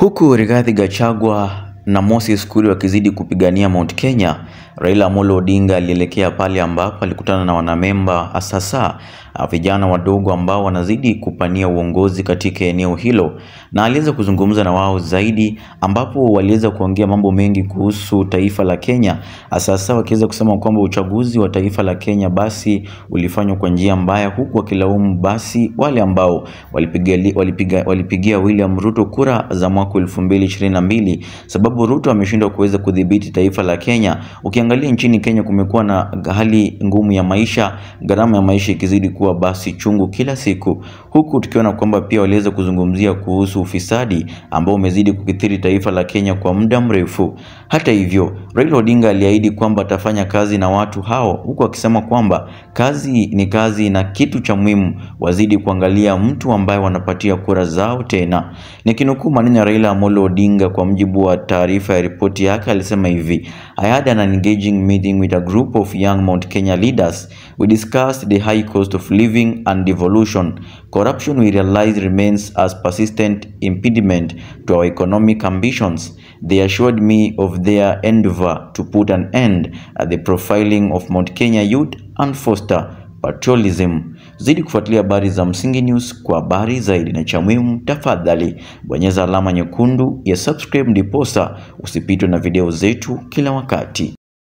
Huku Rigathi Gachagua na Moses Kuria wakizidi kupigania Mount Kenya, Raila Amolo Odinga alielekea pale ambapo alikutana na wanamemba hasasa vijana wadogo ambao wanazidi kupania uongozi katika eneo hilo, na aliweza kuzungumza na wao zaidi, ambapo waliweza kuongea mambo mengi kuhusu taifa la Kenya, hasasa wakiweza kusema kwamba uchaguzi wa taifa la Kenya basi ulifanywa kwa njia mbaya, huku wakilaumu basi wale ambao walipigia, walipiga, walipigia William Ruto kura za mwaka 2022 sababu Ruto ameshindwa kuweza kudhibiti taifa la Kenya. Ukiangalia nchini Kenya kumekuwa na hali ngumu ya maisha, gharama ya maisha ikizidi kuwa basi chungu kila siku, huku tukiona kwamba pia waliweza kuzungumzia kuhusu ufisadi ambao umezidi kukithiri taifa la Kenya kwa muda mrefu. Hata hivyo, Raila Odinga aliahidi kwamba atafanya kazi na watu hao, huku akisema kwamba kazi ni kazi na kitu cha muhimu wazidi kuangalia mtu ambaye wanapatia kura zao tena. Nikinukuu maneno ya Raila Amolo Odinga kwa mjibu wa taarifa ya ripoti yake, alisema hivi: I had an engaging meeting with a group of young Mount Kenya leaders. We discussed the high cost of living and devolution. Corruption we realize remains as persistent impediment to our economic ambitions. They assured me of their endeavor to put an end at the profiling of Mount Kenya youth and foster patriotism. Zidi kufuatilia habari za Msingi News kwa habari zaidi, na cha muhimu, tafadhali bonyeza alama nyekundu ya subscribe, ndiposa usipitwe na video zetu kila wakati.